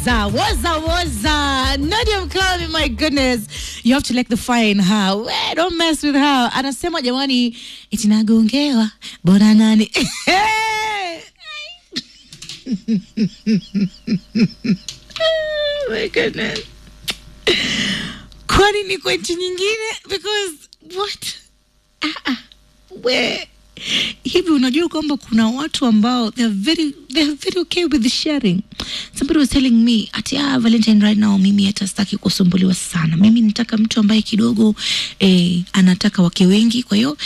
woza woza woza Nadia Mkami, my goodness, you have to like the fire in her. We, don't mess with her. Anasema jamani, itinagongewa bora nani Oh my goodness. Kwani ni kwa nchi nyingine? Because what? Ah, ah. We hivi unajua kwamba kuna watu ambao they are very they are very okay with the sharing somebody was telling me ati ah valentine right now mimi hata sitaki kusumbuliwa sana mimi nataka mtu ambaye kidogo eh, anataka wake wengi kwa hiyo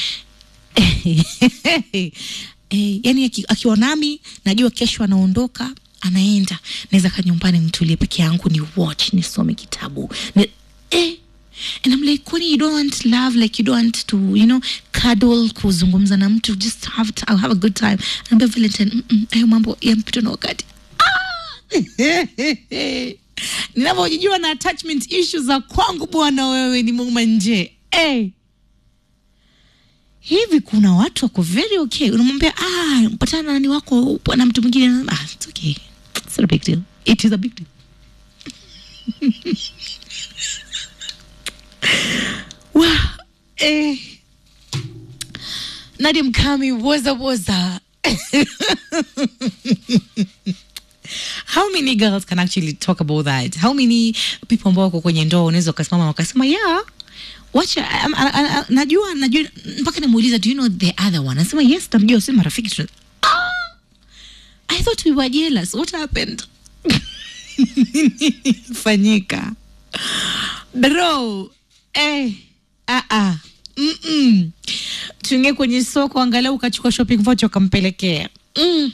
eh, yani aki- akiwa nami najua kesho anaondoka anaenda naweza kaa nyumbani nitulie peke yangu ni watch nisome kitabu ni, eh, and I'm like kwani you don't want love like you don't want to you know cuddle kuzungumza na mtu just have to, have a good time anaambia Valentine mm -mm, hayo mambo yampitwa na wakati ninavyojijua na attachment issues za kwangu bwana wewe ni muuma nje hey. hivi kuna watu wako very okay unamwambia ah mpatana na nani wako na mtu mwingine ah, it's okay it's not a big deal it is a big deal wa eh. Nadia Mkami woza woza how many girls can actually talk about that how many people ambao wako kwenye ndoa unaweza ukasimama wakasema yeah wacha am- a- a- a- najua najua mpaka namuuliza do you know the other one anasema yes tamjua si marafiki tu ah, i thought we were jealous what happened fanyika bro eh, ah, ah. Mm-mm. tuingie kwenye soko angalau ukachukua shopping voucher ukampelekea mm.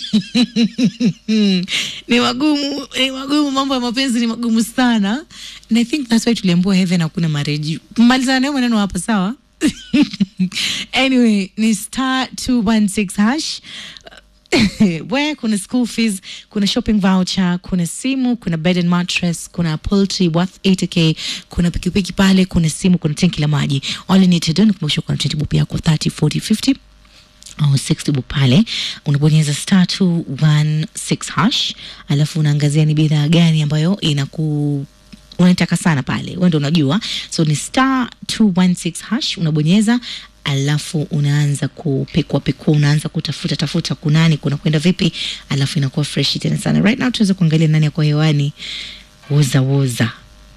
ni magumu ni magumu mambo ya mapenzi ni magumu sana and i think that's why tuliambua heaven hakuna mareji malizana nayo maneno hapa sawa anyway ni star 216 hash where kuna school fees kuna shopping voucher kuna simu kuna bed and mattress kuna poultry worth 80k kuna pikipiki pale kuna simu kuna tenki la maji all you need to do ni kumbusha kuna 20 bob yako 30 40 50 au 60 bob pale unabonyeza star 216 hash alafu unaangazia ni bidhaa gani ambayo inaku unaitaka sana pale wewe ndio unajua so ni star 216 hash unabonyeza alafu unaanza kupekua pekua unaanza kutafuta tafuta kunani kuna kwenda vipi alafu inakuwa fresh tena sana right now tunaweza kuangalia nani yako hewani woza woza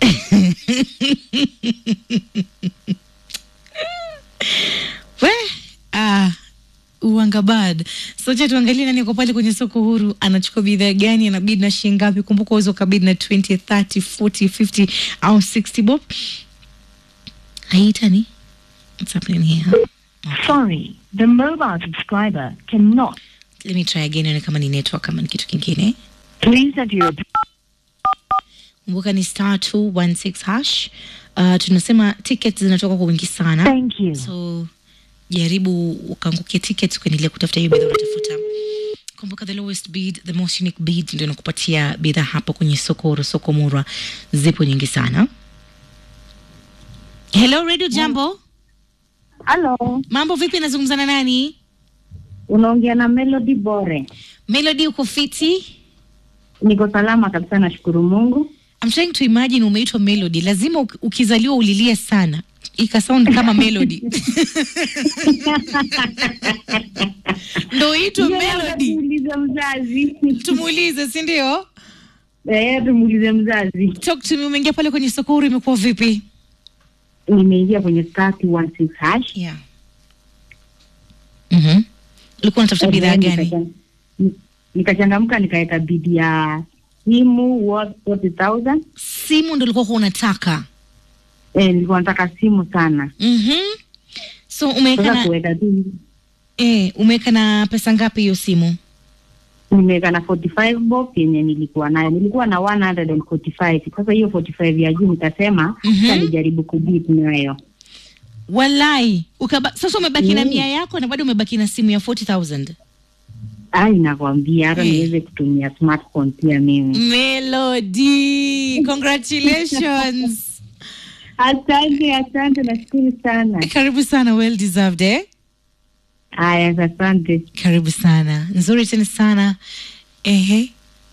we ah uangabad socha tuangalie nani ako pale kwenye soko huru anachukua bidhaa gani anabidi na shilingi ngapi kumbuka uweza ukabidi na 20 30 40 50 au 60 bob haitani what's happening here Sorry, the mobile subscriber cannot. let me try again nione kama ni network kama ni kitu kingine Please enter your kumbuka ni star 216 hash uh, tunasema tickets zinatoka kwa wingi sana thank you. so jaribu ukaangukia tickets ukaendelea kutafuta hiyo bidhaa unatafuta kumbuka the lowest bid the most unique bid ndio inakupatia bidhaa hapo kwenye soko huru soko murwa zipo nyingi sana hello radio jambo Halo, mambo vipi nazungumza na nani unaongea na Melody Bore. melody uko fiti Niko salama kabisa, nashukuru Mungu. I'm trying to imagine umeitwa melody lazima uk- ukizaliwa ulilie sana ikasound kama melody ndo uitwe Hiyo labda melody Tumuulize mzazi. tumuulize si ndio Eh, tumuulize mzazi. talk to me umeingia pale kwenye soko huru imekuwa vipi Nimeingia kwenye star 216 hash. yeah. mm-hmm. ulikuwa unatafuta bidhaa gani Nikachan- ni- Nikachangamka nikaweka bidi ya simu worth 40,000. simu ndo ulikuwa unataka Eh, nilikuwa nataka simu sana. mm-hmm. so umeweka Sasa na, kuweka tu eh, umeweka na pesa ngapi hiyo simu nimeweka na 45 bob yenye nilikuwa nayo. Nilikuwa na 145. Sasa hiyo 45 ya juu nikasema Mhm. sasa nijaribu kubit nayo. walai Ukaba, sasa umebaki na Mm. mia yako na bado umebaki na simu ya 40000 Ai, nakwambia hata Eh. niweze kutumia smartphone pia mimi. melody congratulations Asante, asante, nashukuru sana. karibu sana well deserved eh? Haya, asante. karibu sana nzuri tena sana ehe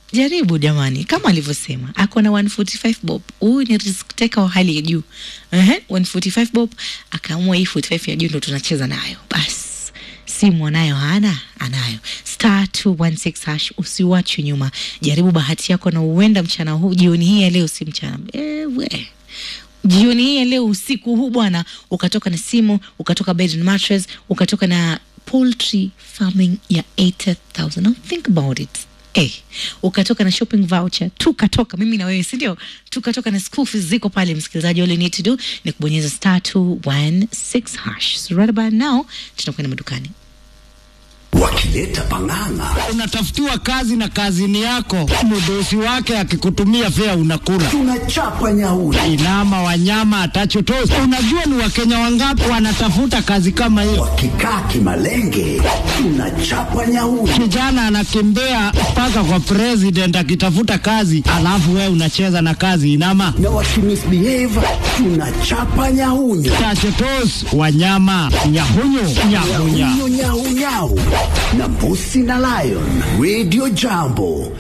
jaribu jamani kama alivyosema ako na 145 bob huyu ni risk taker wa hali ya juu Ehe, 145 bob akaamua hii 45 ya juu ndo tunacheza nayo basi simu anayo hana anayo star 216 hash usiwachwe nyuma jaribu bahati yako na uenda mchana huu jioni hii ya leo si mchana ewe jioni hii ya leo usiku huu bwana ukatoka na simu ukatoka bed and mattress ukatoka na poultry farming ya 80000 now think about it Eh, ukatoka na shopping voucher tukatoka mimi na wewe sindio tukatoka na school fees ziko pale msikilizaji all you need to do ni kubonyeza star 216 hash so right about now tunakwenda madukani wakileta pang'ang'a unatafutiwa kazi na kazini yako, mdosi wake akikutumia fea unakula. tunachapa nyauri Inama wanyama atachotosi. Unajua ni wakenya wangapi wanatafuta kazi kama hiyo? wakikaa kimalenge tunachapa nyauri Kijana anakimbia mpaka kwa president akitafuta kazi, alafu wewe unacheza na kazi inama na wakimisbehave tunachapa nyaunyo tachotos wanyama nyahunyu nyahunya nyaunyo nyaunyau na mbusi na lion radio jambo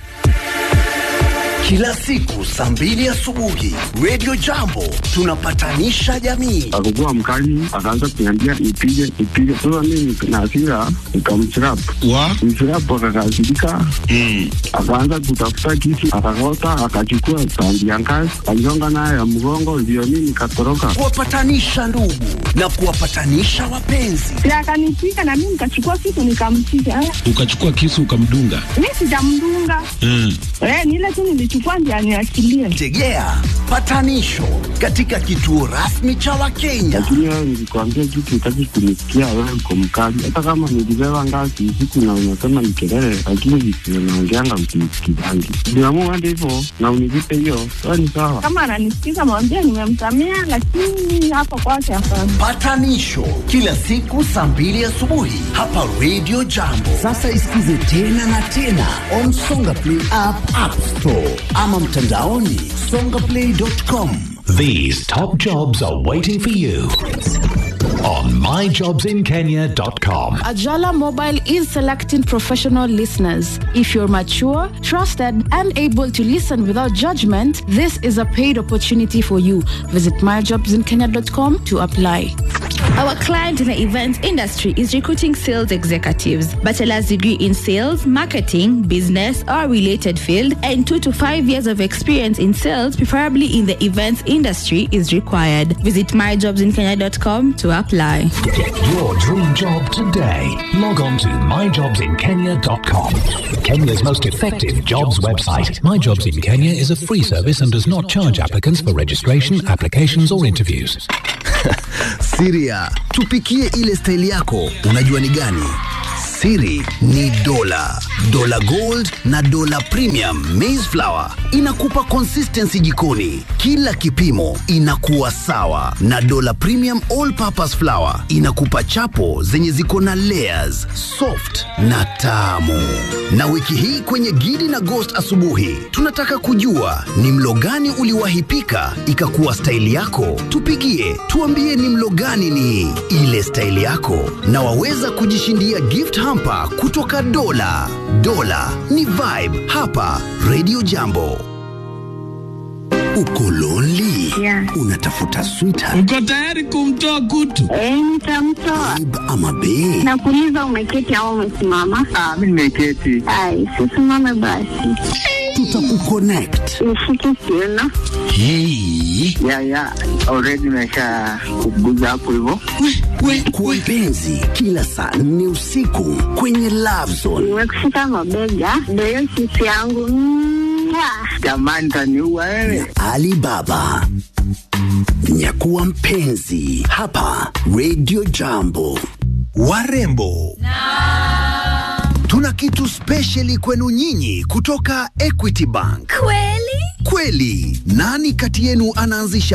kila siku saa mbili asubuhi radio jambo tunapatanisha jamii akakuwa mkali, akaanza kuniambia ipige ipige. Sasa mimi na hasira nikamchrapu wa mchrapu, akakasirika akaanza kutafuta kisu, akakota, akachukua tandi ya ngazi, aligonga nayo ya mgongo, ndio mimi nikatoroka. kuwapatanisha ndugu na kuwapatanisha wapenzi Si akanipiga na mimi nikachukua kitu nikampiga. Eh, ukachukua kisu ukamdunga Mi sijamdunga. mm. Eh, ni ile tu nilichukua ndio aniachilie. tegea patanisho katika kituo rasmi cha wakenya Lakini wewe nilikwambia kitu, utaki kunisikia, wewe uko mkali. Hata kama nilibeba ngazi usiku na unasema ni kelele, lakini vitu naongeanga msinisikizangi. Niamua hadi hivyo na univipe hiyo, sawa ni sawa. Kama ananisikiza mwambie nimemsamea, lakini hapo kwake hapana. patanisho kila siku saa mbili asubuhi hapa radio jambo sasa isikize tena na tena on songa play app, app store ama mtandaoni songaplay.com These top jobs are waiting for you on myjobsinkenya.com. Ajala Mobile is selecting professional listeners. If you're mature, trusted, and able to listen without judgment, this is a paid opportunity for you. Visit myjobsinkenya.com to apply. Our client in the events industry is recruiting sales executives, bachelor's degree in sales, marketing, business, or related field, and two to five years of experience in sales, preferably in the events industry, is required. Visit myjobsinkenya.com to apply. Get your dream job today. Log on to myjobsinkenya.com. Kenya's most effective jobs website. My Jobs in Kenya is a free service and does not charge applicants for registration, applications, or interviews. siria tupikie ile staili yako unajua ni gani siri ni dola dola gold na dola premium maize flour inakupa consistency jikoni kila kipimo inakuwa sawa na dola premium all purpose flour inakupa chapo zenye ziko na layers soft na tamu na wiki hii kwenye gidi na ghost asubuhi tunataka kujua ni mlo gani uliwahi pika ikakuwa staili yako tupigie tuambie ni mlo gani ni ile staili yako na waweza kujishindia gift hamper kutoka dola dola ni vibe hapa radio jambo uko lonely Yeah. unatafuta sweetheart uko tayari kumtoa kutu Eh, nitamtoa. babe ama bae Nakuuliza umeketi au umesimama? Ah, mimi nimeketi. Ai, sisimame basi. tutakuconnect Nishike kiuno. hey. Ya ya, already nimesha kuguza hapo hivyo. kwa mpenzi kila saa nne usiku kwenye love zone Nimekushika mabega. Ndio hiyo sisi yangu. Mwah. Jamani, taniua wewe. alibaba nyakuwa mpenzi hapa radio jambo warembo tuna kitu spesheli kwenu nyinyi kutoka equity bank Kweli? kweli nani kati yenu anaanzisha